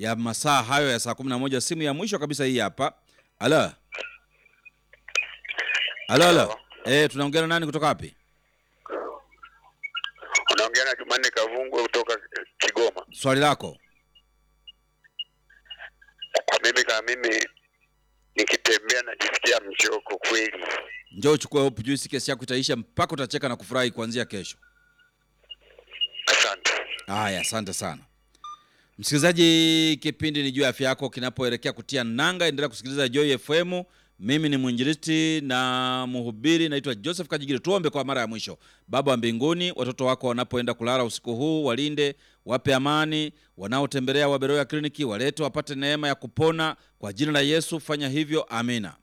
ya masaa hayo ya saa kumi na moja. Simu ya mwisho kabisa hii hapa. Alo, alo, alo. Eh, tunaongea na nani kutoka wapi? Unaongea na Jumanne Kavungwe kutoka Kigoma. Swali lako. Kwa mimi kama mimi nikitembea najisikia mchoko kweli. Njoo uchukue Hope Juice, kesi yako itaisha mpaka utacheka na kufurahi kuanzia kesho. Asante. Haya, asante sana msikilizaji. Kipindi ni juu ya afya yako kinapoelekea kutia nanga, endelea kusikiliza Joy FM. Mimi ni mwinjilisti na mhubiri, naitwa Joseph Kajigiri. Tuombe kwa mara ya mwisho. Baba wa mbinguni, watoto wako wanapoenda kulala usiku huu, walinde, wape amani. Wanaotembelea Waberoya kliniki walete, wapate neema ya kupona kwa jina la Yesu. Fanya hivyo, amina.